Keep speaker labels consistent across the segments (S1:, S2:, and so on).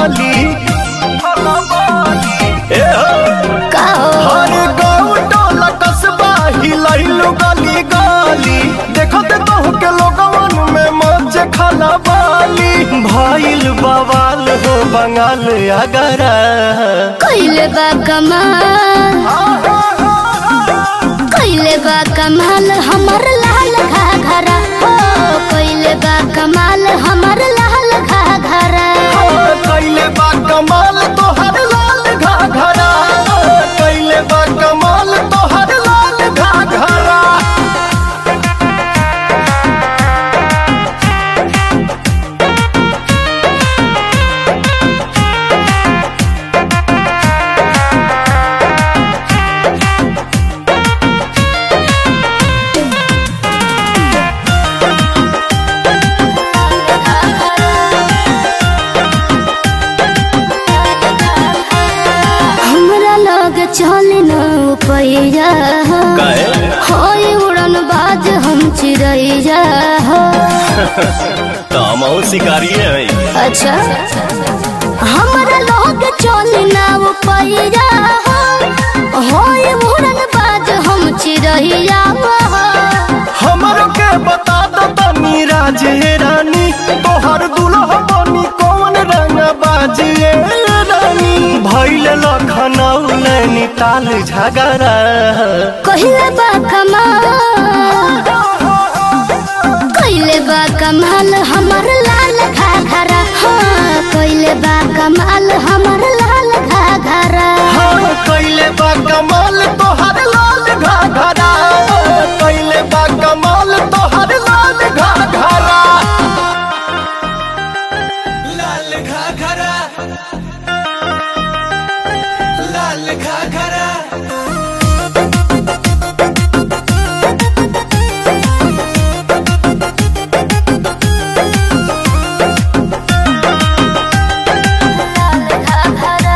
S1: बाली ए हो
S2: का हो
S1: हर गाँव टोला कस्बा हिलैलु गली गली देखत कहू के लोगवन में मौज खाना बाली भइल बवाल हो बंगाल अगरा
S2: कइले बा कमाल कइले बा कमाल हमर लाल घाघरा हो कइले बा कमाल हमर लाल घाघरा
S1: कैले बा कमाल तोहर लाल घाघरा कैले बा कमाल तोहर लाल घाघरा
S2: हमरा लग चले न पैया होय उड़न बाज हम चिड़ैया हो
S1: कामो शिकारी है
S2: अच्छा हमरा लग चले न पैया हो होय उड़न बाज हम चिड़ैया हो
S1: हमरो के बता दो तनी राजे रानी तोहर दुल्हा बनी कौन रंग बाजिए रानी भइल लखनऊ नैनीताल झगड़ा
S2: कहिले बा कमाल कहिले बा कमाल हमर लाल घाघरा हाँ कहिले बा कमाल हमर लाल घाघरा
S1: हाँ कैले बा कमाल तोहर लाल घाघरा कैले बा कमाल तोहर लाल घाघरा लाल घाघरा लाल घाघरा
S2: लाल घाघरा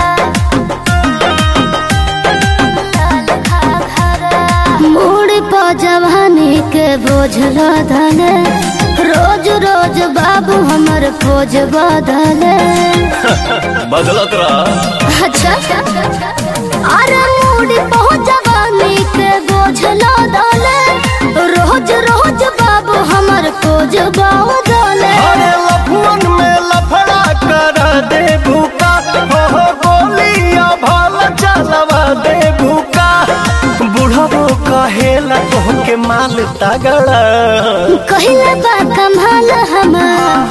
S2: लाल घाघरा मोड़ प जवानी के बोझल धले रोज रोज बाबू हमर खोज बदले
S1: बदलत रहा
S2: अच्छा अरे मूडी पहुंच जवानी के बोझ दले रोज रोज बाबू हमर खोज दले
S1: अरे लफुअन में लफड़ा कर दे भूका हो हो गोलियां भाल चलवा दे भूका बुढ़बो कहेला तोहके माल तगड़ा
S2: कहिले बा कमाल हमर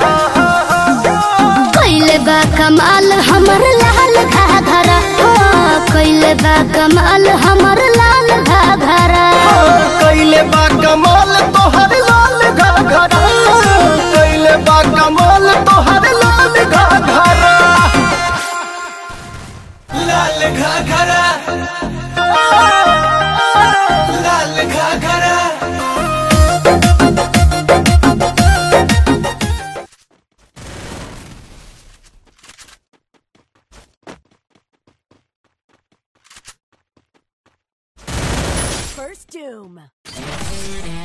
S2: कहिले बा कमाल हमर लाल घाघरा हो कहिले बा कमाल हमर लाल घाघरा
S1: कैले बा कमाल तोहर लाल घाघरा कैले बा कमाल तोहर लाल घाघरा लाल घाघरा लाल घाघरा
S3: First Doom.